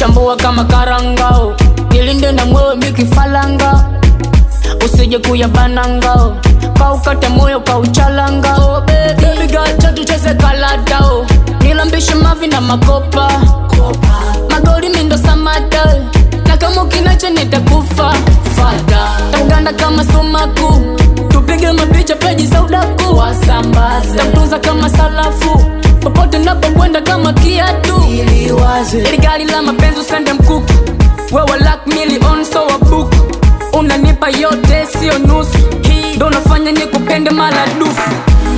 chambua kama karangao ilinde na mwewe mikifalanga usije kuyabanangao kaukate moyo kauchalangao bebi gacha tucheze kaladao nilambishe mavi na makopa magoli mindo samata na kama ukinacha nitakufa fada taganda kama sumaku tupige mapicha peji za udaku wasambaze takutunza kama salafu popote napokwenda kama kiatu iliwaze ili gari la mapenzi usende mkuku wewe lak milion so wabuku unanipa yote sio nusu hii ndo nafanya nikupende maradufu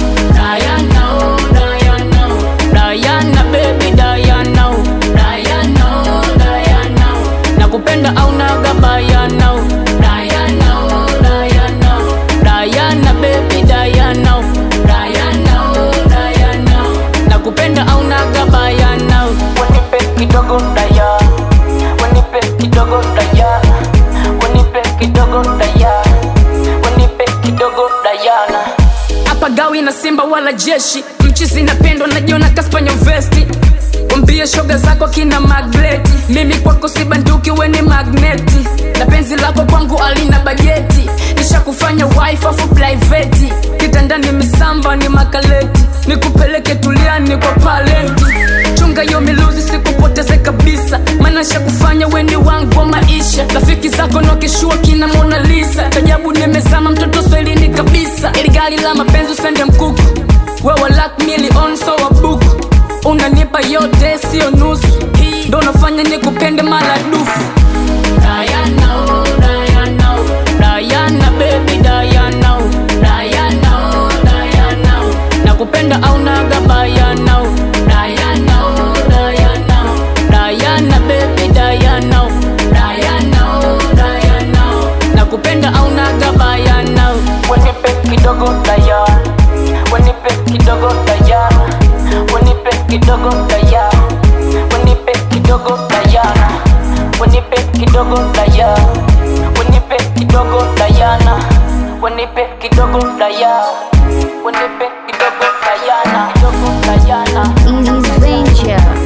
Diana, oh, Diana, oh. Diana, baby, Diana, oh. Diana, oh, Diana, oh. nakupenda au nagabayana oh. Diana, oh, Diana, oh. Diana, baby, Diana, oh. Diana, oh, Diana, oh. nakupenda au nagabayana oh. Wanipe kidogo daya, wanipe kidogo daya, wanipe kidogo daya, wanipe kidogo dayana. hapa gawi na simba wala jeshi mchizi napendwa najiona kaspanyo vesti wambie shoga zako kina magreti mimi kwako si banduki weni magneti na penzi lako kwangu alina bajeti nishakufanya wife afu private kitandani misamba ni makaleti nikupeleke tuliani kwa palenti chunga yo miluzi sikupoteze kabisa maana shakufanya weni wangu wa maisha rafiki zako nokishua kina Mona Lisa tajabu nimezama mtoto swahilini kabisa ili gari la mapenzi usende mkuku wewe lak milion so wabuku unanipa yote sio nusu hii ndo nafanya nikupende maradufu Diana, oh, Diana, oh. Diana, baby, Diana, oh. Diana, oh, Diana, oh. nakupenda au nagabayana oh. Diana, oh, Diana, oh. Diana, baby, Diana, oh. Diana, oh, Diana, oh. nakupenda au nagabayana oh. Wanipe kidogo daya, wanipe kidogo daya, wanipe kidogo daya, wanipe kidogo dayana, wanipe kidogo daya, wanipe kidogo dayana, wanipe kidogo daya, wanipe kidogo dayana, kidogo dayana. Easy Venture.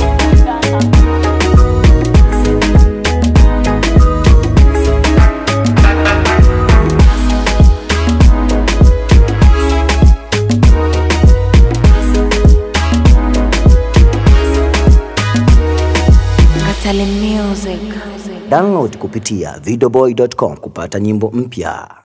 Atali Music. Download kupitia videoboy.com kupata nyimbo mpya.